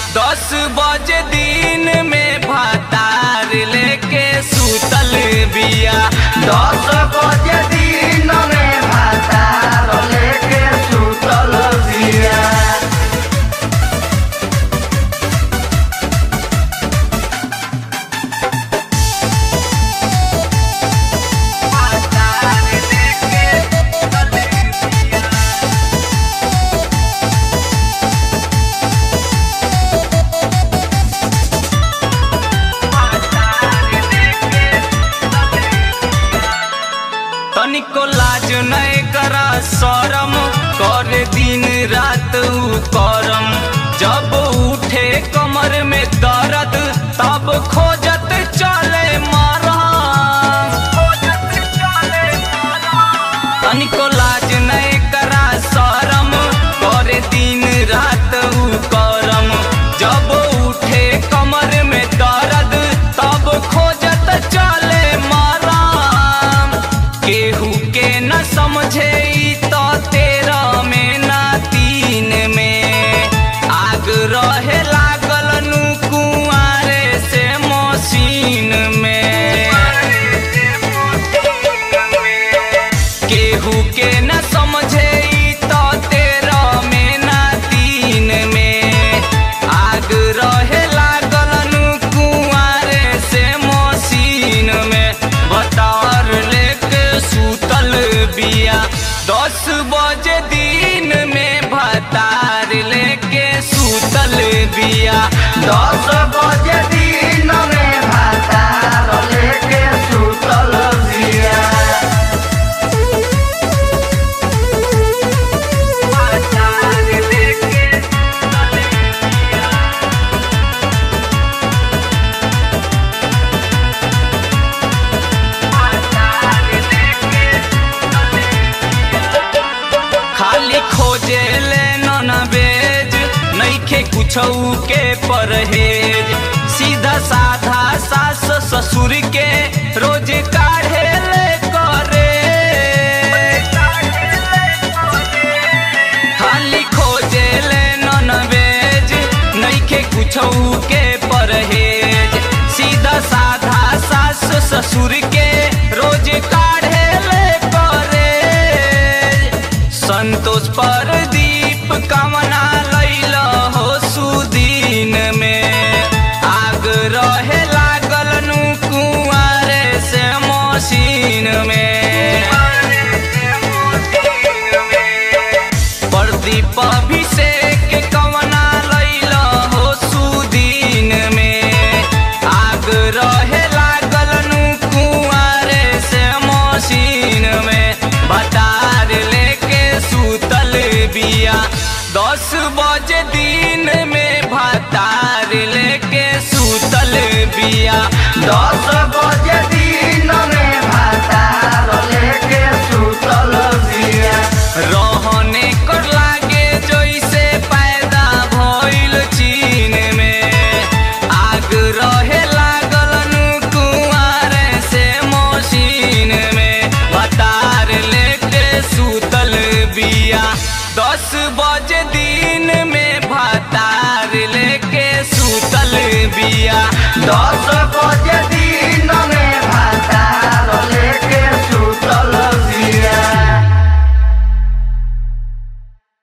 दस बजे दिन में भातार लेके सुतल बिया दस बजे दिन में भातार लेके सुतल बिया भातार लेके सुतल बिया तनिको लाज नहीं करा शरम करे दिन रात उ करम जब उठे कमर में दर्द तब खोजत चले मारा तनिको लाज नहीं करा शरम करे दिन रात उ करम जब उठे कमर में दर्द तब खोजत चले मारा केहू के न समझे ई तो तेरह में ना तीन में आग रहे लागल नु कुआरे से मशीन में केहू के न समझे ई तो तेरह में ना तीन में आग रहे लागल नु कुआरे से मशीन में बतार लेके सुतल बिया दस बजे दिन में भतार लेके सुतल बिया दस बजे दिन में भातार लेके सुतल बिया भतार लेके सुतल बिया खाली खोजे ले नन बेज नईखे कुछौ के परहेज सीधा साधा सास ससुर के रोज काढ़े ले करे खाली खोजे ले नन बेज नईखे कुछौ के परहेज सीधा साधा सास ससुर के रोज काढ़े ले करे संतोष पर दीप कमना लैल हो सुदीन में आग रहे लागल नु कुआरे से मशीन में प्रदीप अभिषेक कवना लैल हो सुदीन में आग रहे लागल नु कुआरे से मशीन में भतार लेके सुतल बिया दस बजे दिन में भतार लेके सुतल बिया दस बजे दिन में भातार लेके सुतल बिया रहने कर लागे जैसे पैदा भइल चीन में आग रहे लागल नु कुआरे से मशीन में भतार लेके सुतल बिया दस बजे दिन में भतार लेके सुतल बिया दस बजे